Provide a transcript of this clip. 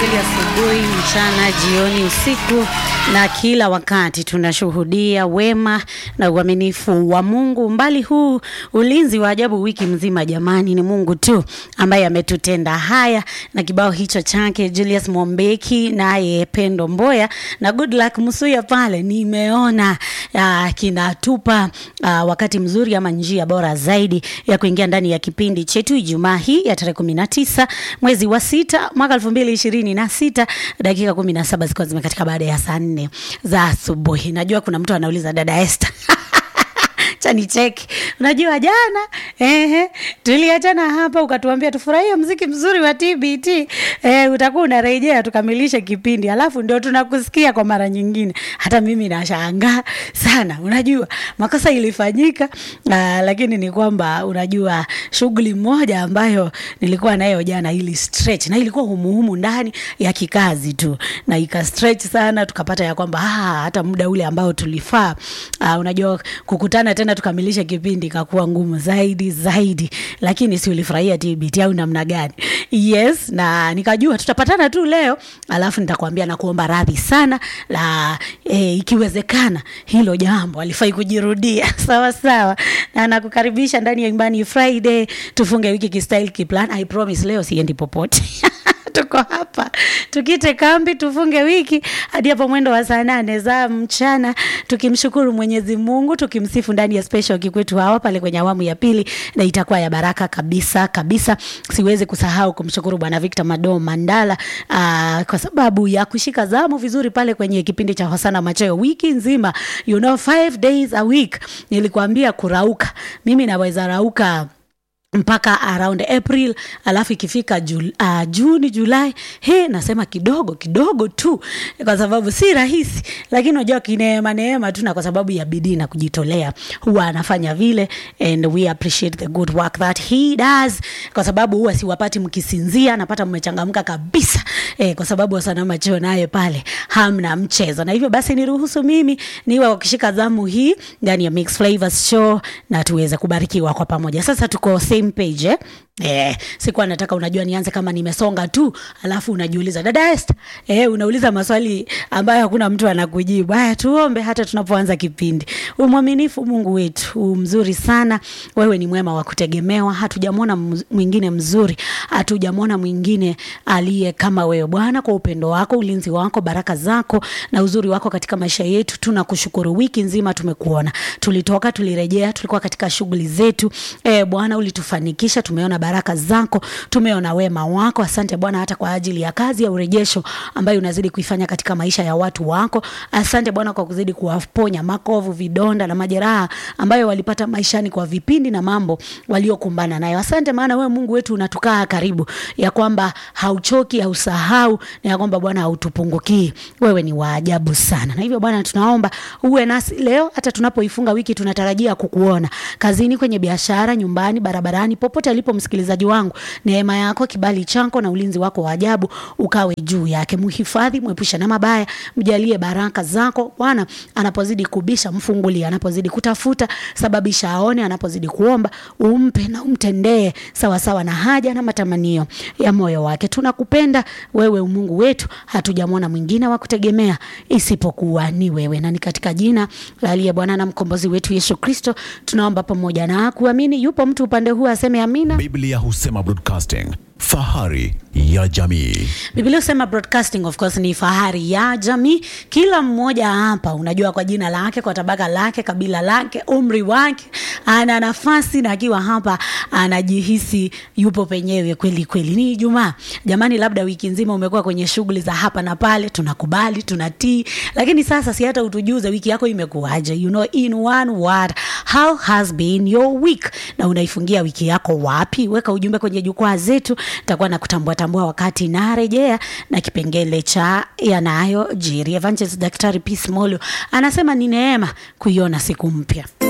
kweli, asubuhi, mchana, jioni, usiku na kila wakati tunashuhudia wema na uaminifu wa Mungu. Mbali huu ulinzi wa ajabu wiki mzima, jamani, ni Mungu tu ambaye ametutenda haya, na kibao hicho chake Julius Mombeki naye Pendo Mboya na Good Luck Musuya pale, nimeona uh, kinatupa uh, wakati mzuri ama njia bora zaidi ya kuingia ndani ya kipindi chetu Ijumaa hii ya tarehe kumi na tisa mwezi wa sita mwaka elfu mbili ishirini na sita dakika kumi na saba zikiwa zimekatika baada ya saa nne za asubuhi. Najua kuna mtu anauliza dada Esther chani cheki. Unajua jana ehe, tuliachana hapa ukatuambia tufurahie mziki mzuri wa TBT eh, utakuwa unarejea tukamilishe kipindi, alafu ndio tunakusikia kwa mara nyingine. Hata mimi nashangaa sana. Unajua makosa ilifanyika, uh, lakini ni kwamba unajua shughuli moja ambayo nilikuwa nayo jana ili stretch na ilikuwa humuhumu ndani ya kikazi tu, na ika stretch sana, tukapata ya kwamba ah, hata muda ule ambao tulifaa uh, unajua kukutana tena tukamilishe kipindi ikakuwa ngumu zaidi zaidi, lakini si ulifurahia TBT au namna gani? Yes, na nikajua tutapatana tu leo, alafu nitakwambia na kuomba radhi sana la e, ikiwezekana hilo jambo alifai kujirudia sawa sawa, na nakukaribisha ndani ya Imani Friday, tufunge wiki kistyle kiplan. I promise leo siendi popote tuko hapa tukite kambi tufunge wiki hadi hapo mwendo wa saa nane za mchana, tukimshukuru Mwenyezi Mungu, tukimsifu ndani ya special kikwetu hawa pale kwenye awamu ya pili, na itakuwa ya baraka kabisa kabisa. Siwezi kusahau kumshukuru Bwana Victor Mado Mandala aa, kwa sababu ya kushika zamu vizuri pale kwenye kipindi cha Hosana Macheo wiki nzima, you know, five days a week. Nilikwambia kurauka, mimi naweza rauka mpaka around April, alafu ikifika jul, uh, Juni Julai, he nasema kidogo kidogo tu, kwa sababu si rahisi, lakini unajua kineema neema tu, na kwa sababu ya bidii na kujitolea huwa anafanya vile, and we appreciate the good work that he does, kwa sababu huwa siwapati mkisinzia, napata mmechangamka kabisa eh, kwa sababu Hosana Macheo naye pale hamna mchezo, na hivyo basi niruhusu mimi niwe wakishika zamu hii ndani ya Mix Flavors Show na tuweze kubarikiwa kwa pamoja. Sasa tuko same page eh? Eh, sikuwa nataka unajua nianze kama nimesonga tu alafu unajiuliza dada Esther, eh, unauliza maswali ambayo hakuna mtu anakujibu. Haya, tuombe hata tunapoanza kipindi. Umwaminifu Mungu wetu, mzuri sana. Wewe ni mwema wa kutegemewa. Hatujamwona mwingine mzuri, hatujamwona mwingine aliye kama wewe Bwana, kwa upendo wako, ulinzi wako, baraka zako na uzuri wako katika maisha yetu. Tunakushukuru. Wiki nzima tumekuona, tulitoka, tulirejea, tulikuwa katika shughuli zetu. Eh, Bwana ulitufanikisha, tumeona baraka zako, tumeona wema wako. Asante Bwana hata kwa ajili ya kazi ya urejesho ambayo unazidi kuifanya katika maisha ya watu wako. Asante Bwana kwa kuzidi kuwaponya makovu, vidonda na majeraha ambayo walipata maishani kwa vipindi na mambo waliokumbana nayo. Asante maana wewe Mungu wetu unatukaa karibu, ya kwamba hauchoki, hausahau na ya kwamba Bwana hautupungukii. Wewe ni waajabu sana, na hivyo Bwana tunaomba uwe nasi leo, hata tunapoifunga wiki. Tunatarajia kukuona kazini, kwenye biashara, nyumbani, barabarani, popote alipo msikilizaji wangu, neema yako, kibali chako na ulinzi wako wa ajabu ukawe juu yake. Mhifadhi, mwepusha na mabaya, mjalie baraka zako Bwana. Anapozidi kubisha, mfungulie; anapozidi kutafuta, sababisha aone; anapozidi kuomba, umpe na umtendee sawasawa na haja na matamanio ya moyo wake. Tunakupenda wewe, Mungu wetu, hatujamwona mwingine wa kutegemea isipokuwa ni wewe, na ni katika jina la aliye Bwana na mkombozi wetu Yesu Kristo tunaomba pamoja na kuamini. Yupo mtu upande huu aseme amina. Biblia husema broadcasting, fahari ya jamii. Biblia husema broadcasting of course ni fahari ya jamii. Kila mmoja hapa unajua, kwa jina lake, kwa tabaka lake, kabila lake, umri wake, ana nafasi na akiwa hapa anajihisi yupo penyewe kweli kweli. Ni Ijumaa jamani, labda wiki nzima umekuwa kwenye shughuli za hapa na pale, tunakubali tunatii, lakini sasa si hata utujuze wiki yako imekuwaje? You know, in one word, how has been your week? Na unaifungia wiki yako wapi? Weka ujumbe kwenye jukwaa zetu, nitakuwa na kutambua tambua wakati narejea na kipengele cha yanayojiri. Evangelist Daktari Peace Molo anasema ni neema kuiona siku mpya.